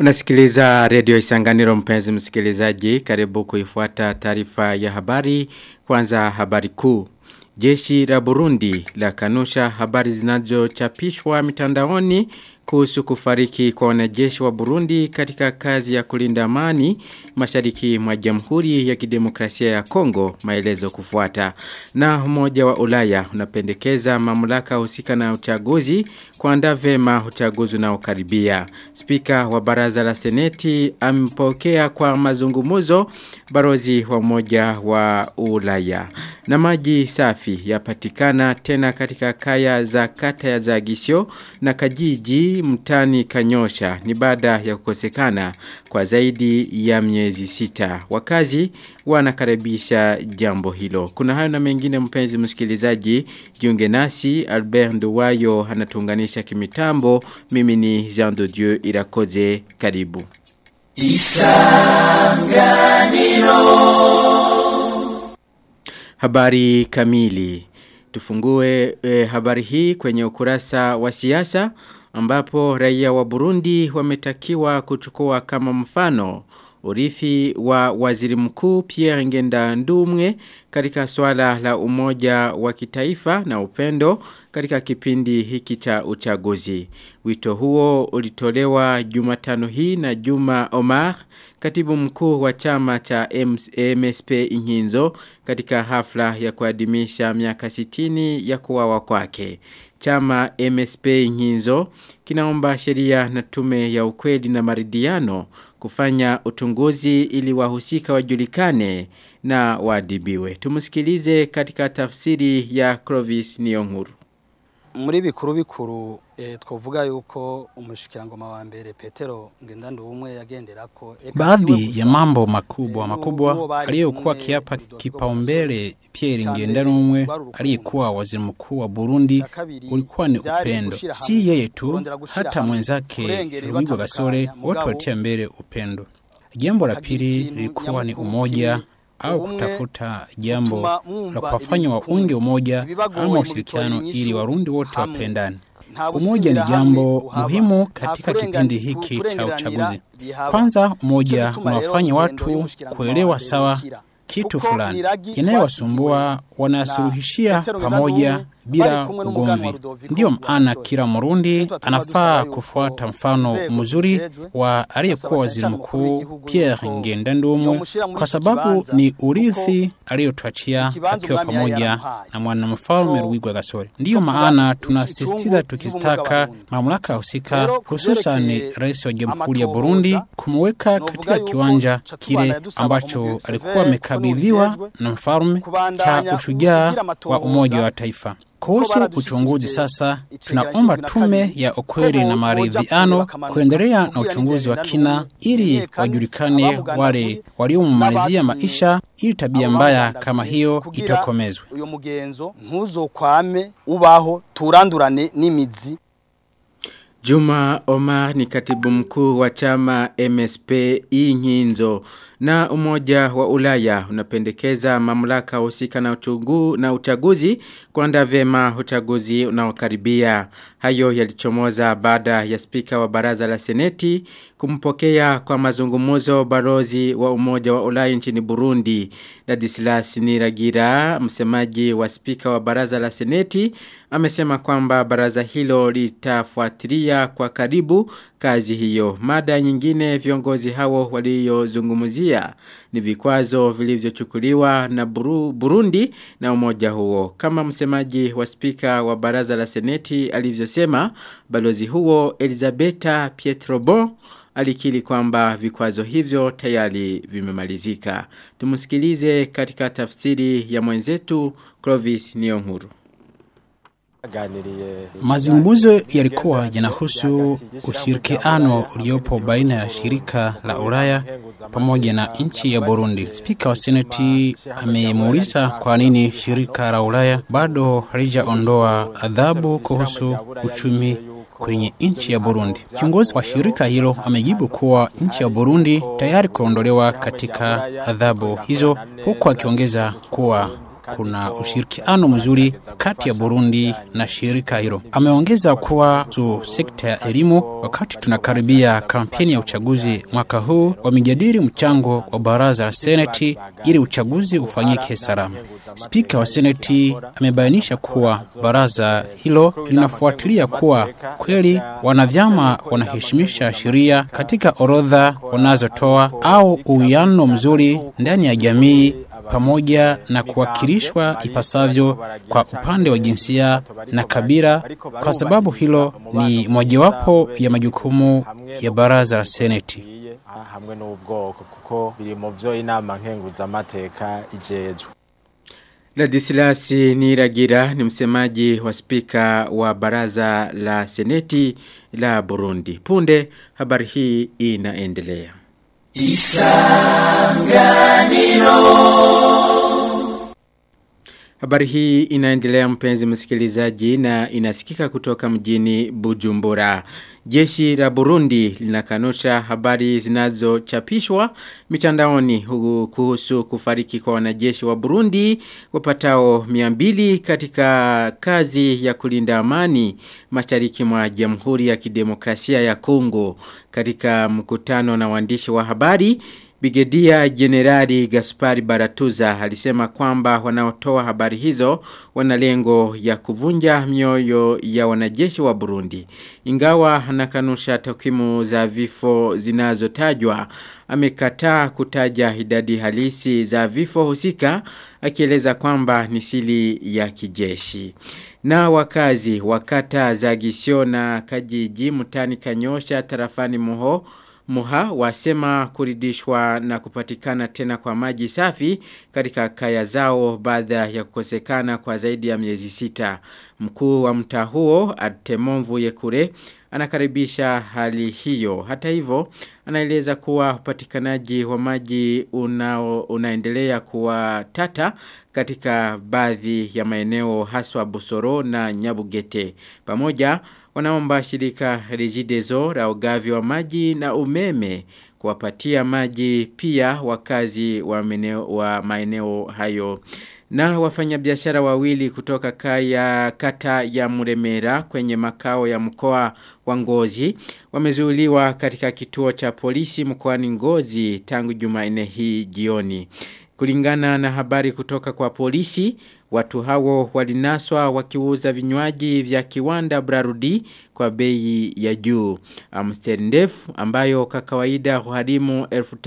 Unasikiliza redio Isanganiro mpenzi msikilizaji, karibu kuifuata taarifa ya habari, kwanza habari kuu. Jeshi la Burundi la kanusha habari zinazochapishwa mitandaoni kuhusu kufariki kwa wanajeshi wa Burundi katika kazi ya kulinda amani mashariki mwa Jamhuri ya Kidemokrasia ya Kongo maelezo kufuata na umoja wa Ulaya unapendekeza mamlaka husika na uchaguzi kuandaa vema uchaguzi unaokaribia spika wa baraza la seneti amepokea kwa mazungumuzo barozi wa umoja wa Ulaya na maji safi yapatikana tena katika kaya za kata ya Zagisio na Kajiji mtani Kanyosha ni baada ya kukosekana kwa zaidi ya miezi sita. Wakazi wanakaribisha jambo hilo. Kuna hayo na mengine mpenzi msikilizaji, jiunge nasi Albert Nduwayo anatuunganisha kimitambo. Mimi ni Jean de Dieu Irakoze karibu. Isanganiro Habari kamili. Tufungue e, habari hii kwenye ukurasa wa siasa ambapo raia wa Burundi wametakiwa kuchukua kama mfano urithi wa waziri mkuu Pierre Ngenda Ndumwe katika swala la umoja wa kitaifa na upendo katika kipindi hiki cha uchaguzi. Wito huo ulitolewa Jumatano hii na Juma Omar, katibu mkuu wa chama cha MSP Inhinzo katika hafla ya kuadhimisha miaka 60 ya kuwawa kwake. Chama MSP Inhinzo kinaomba sheria na tume ya ukweli na maridiano kufanya utunguzi ili wahusika wajulikane na wadibiwe. Tumusikilize katika tafsiri ya Clovis Niyonkuru. muri bikuru bikuru eh, twovuga yuko umushikirangoma wa mbere Petero Ngendandumwe yagenderako baadhi ya mambo makubwa makubwa aliyokuwa kiapa kipaumbele Pierre Ngendandumwe aliyekuwa waziri mkuu wa Burundi ulikuwa ni upendo, si yeye tu, hata mwenzake Rwigwa Gasore wote walitia mbele upendo. Jambo la pili lilikuwa ni umoja au kutafuta jambo la kuwafanya waunge umoja ama ushirikiano ili warundi wote wapendane. Umoja ni jambo muhimu katika kipindi hiki cha uchaguzi. Kwanza, umoja unawafanya watu kuelewa sawa kitu fulani yanayowasumbua wanasuluhishia pamoja bila ugomvi. Ndiyo maana kila Murundi anafaa kufuata mfano mzuri wa aliyekuwa waziri mkuu Pierre Ngendandumwe kwa sababu ni urithi aliyotuachia akiwa pamoja na mwanamfalme Rwigwa Gasore. Ndiyo maana tunasisitiza tukitaka mamlaka husika, hususan rais wa Jamhuri ya Burundi kumweka katika kiwanja kile ambacho alikuwa amekabidhiwa na mfalme cha ushujaa wa Umoja wa Taifa. Kuhusu uchunguzi sasa, tunaomba tume ya ukweli na maridhiano kuendelea na uchunguzi wa kina ili wajulikane wale waliomalizia maisha ili tabia mbaya kama hiyo itokomezwe. uyo mugenzo ntuzokwame ubaho turandurane n'imizi Juma Omar ni katibu mkuu wa chama MSP Inhinzo na umoja wa Ulaya unapendekeza mamlaka husika na uchungu na uchaguzi kuandaa vyema uchaguzi unaokaribia. Hayo yalichomoza baada ya spika wa baraza la seneti kumpokea kwa mazungumuzo barozi wa umoja wa Ulaya nchini Burundi. Ladislas Niragira, msemaji wa spika wa baraza la seneti, amesema kwamba baraza hilo litafuatilia kwa karibu kazi hiyo. Mada nyingine viongozi hao waliozungumzia ni vikwazo vilivyochukuliwa na Buru, Burundi na umoja huo. Kama msemaji wa spika wa baraza la seneti alivyosema, balozi huo Elizabeta Pietrobon alikiri kwamba vikwazo hivyo tayari vimemalizika. Tumusikilize katika tafsiri ya mwenzetu Clovis Niyonkuru. Mazungumzo yalikuwa yanahusu ushirikiano uliopo baina ya shirika la Ulaya pamoja na nchi ya Burundi. Spika wa Seneti amemuuliza kwa nini shirika la Ulaya bado halijaondoa adhabu kuhusu uchumi kwenye nchi ya Burundi. Kiongozi wa shirika hilo amejibu kuwa nchi ya Burundi tayari kuondolewa katika adhabu hizo, huku akiongeza kuwa kuna ushirikiano mzuri kati ya Burundi na shirika hilo. Ameongeza kuwa su sekta ya elimu, wakati tunakaribia kampeni ya uchaguzi mwaka huu, wamejadili mchango wa baraza la seneti ili uchaguzi ufanyike salama. Spika wa seneti amebainisha kuwa baraza hilo linafuatilia kuwa kweli wanavyama wanaheshimisha sheria katika orodha wanazotoa au uwiano mzuri ndani ya jamii pamoja na kuwakilishwa ipasavyo kwa upande wa jinsia na kabila, kwa sababu hilo ni mojawapo ya majukumu ya baraza la seneti. hamwe n'ubwoko kuko biri mu byo inama nkenguzamateka ijejwe Ladislas Niragira ni msemaji wa spika wa baraza la seneti la Burundi. Punde habari hii inaendelea. Habari hii inaendelea mpenzi msikilizaji na inasikika kutoka mjini Bujumbura. Jeshi la Burundi linakanusha habari zinazochapishwa mitandaoni hu- kuhusu kufariki kwa wanajeshi wa Burundi wapatao 200 katika kazi ya kulinda amani mashariki mwa Jamhuri ya Kidemokrasia ya Kongo katika mkutano na waandishi wa habari Brigedia Generali Gaspari Baratuza alisema kwamba wanaotoa habari hizo wana lengo ya kuvunja mioyo ya wanajeshi wa Burundi. Ingawa anakanusha takwimu za vifo zinazotajwa, amekataa kutaja idadi halisi za vifo husika akieleza kwamba ni siri ya kijeshi. Na wakazi wakata za Gisio na Kajiji mtani Kanyosha tarafani Muho Muha wasema kuridishwa na kupatikana tena kwa maji safi katika kaya zao baada ya kukosekana kwa zaidi ya miezi sita. Mkuu wa mtaa huo Artemon Yekure anakaribisha hali hiyo. Hata hivyo anaeleza kuwa upatikanaji wa maji unao, unaendelea kuwa tata katika baadhi ya maeneo haswa Busoro na Nyabugete. Pamoja wanaomba shirika Regideso la ugavi wa maji na umeme kuwapatia maji pia wakazi wa, meneo, wa maeneo hayo. Na wafanyabiashara wawili kutoka kaya kata ya Muremera kwenye makao ya mkoa wa Ngozi wamezuiliwa katika kituo cha polisi mkoani Ngozi tangu Jumanne hii jioni. Kulingana na habari kutoka kwa polisi, watu hao walinaswa wakiuza vinywaji vya kiwanda Brarudi kwa bei ya juu. Amstel ndefu ambayo kwa kawaida huharimu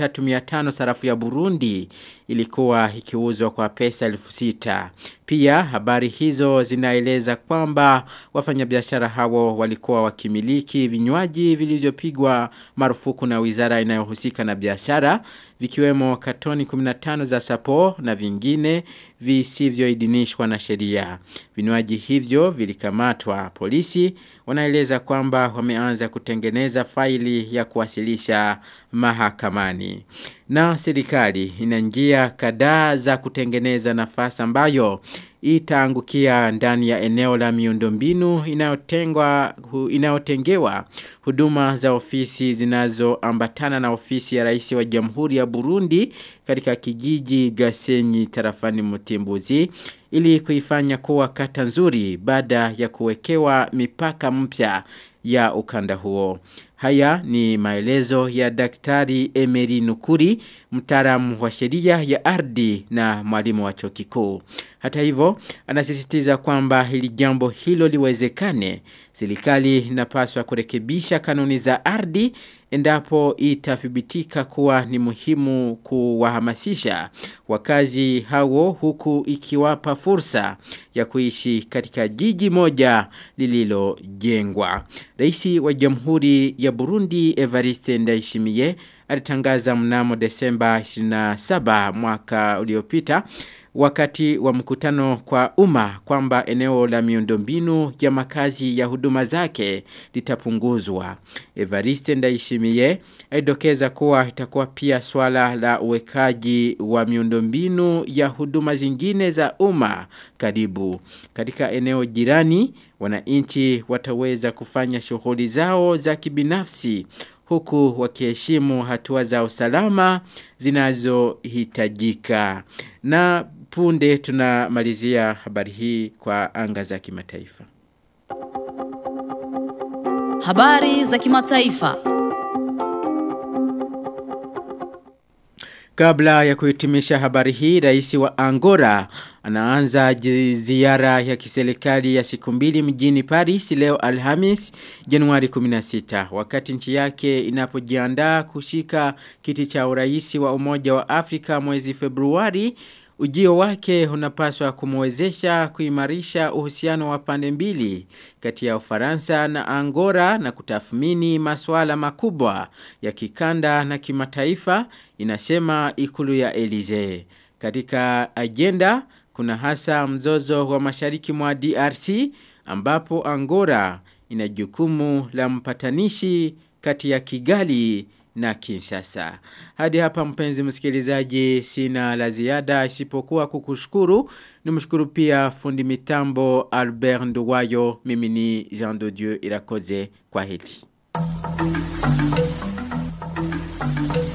1350 sarafu ya Burundi ilikuwa ikiuzwa kwa pesa 6000. Pia habari hizo zinaeleza kwamba wafanyabiashara hao walikuwa wakimiliki vinywaji vilivyopigwa marufuku na wizara inayohusika na biashara vikiwemo katoni 15 za sapo na vingine visivyoidhinishwa na sheria. Vinywaji hivyo vilikamatwa. Polisi wanaeleza kwamba wameanza kutengeneza faili ya kuwasilisha mahakamani. Na serikali ina njia kadhaa za kutengeneza nafasi ambayo itaangukia ndani ya eneo la miundombinu inayotengwa hu, inayotengewa huduma za ofisi zinazoambatana na ofisi ya rais wa Jamhuri ya Burundi katika kijiji Gasenyi tarafani Mutimbuzi ili kuifanya kuwa kata nzuri baada ya kuwekewa mipaka mpya ya ukanda huo. Haya ni maelezo ya daktari Emery Nukuri, mtaalamu wa sheria ya ardhi na mwalimu wa chuo kikuu. Hata hivyo, anasisitiza kwamba hili jambo hilo liwezekane, serikali inapaswa kurekebisha kanuni za ardhi endapo itathibitika kuwa ni muhimu kuwahamasisha wakazi hao huku ikiwapa fursa ya kuishi katika jiji moja lililojengwa. Rais wa Jamhuri ya Burundi Evariste Ndayishimiye alitangaza mnamo Desemba 27 mwaka uliopita wakati wa mkutano kwa umma kwamba eneo la miundombinu ya makazi ya huduma zake litapunguzwa. Evariste Ndayishimiye alidokeza kuwa itakuwa pia swala la uwekaji wa miundombinu ya huduma zingine za umma karibu. Katika eneo jirani, wananchi wataweza kufanya shughuli zao za kibinafsi huku wakiheshimu hatua za usalama zinazohitajika. Na punde tunamalizia habari hii kwa anga za kimataifa. Habari za kimataifa. Kabla ya kuhitimisha habari hii, rais wa Angola anaanza ziara ya kiserikali ya siku mbili mjini Paris leo Alhamis Januari 16 wakati nchi yake inapojiandaa kushika kiti cha urais wa Umoja wa Afrika mwezi Februari Ujio wake unapaswa kumwezesha kuimarisha uhusiano wa pande mbili kati ya Ufaransa na Angola na kutathmini masuala makubwa ya kikanda na kimataifa inasema ikulu ya Elize. Katika agenda kuna hasa mzozo wa mashariki mwa DRC ambapo Angola ina jukumu la mpatanishi kati ya Kigali na Kinshasa. Hadi hapa mpenzi msikilizaji sina la ziada isipokuwa kukushukuru. Nimshukuru pia fundi mitambo Albert Nduwayo mimi ni Jean de Dieu Irakoze kwa hili.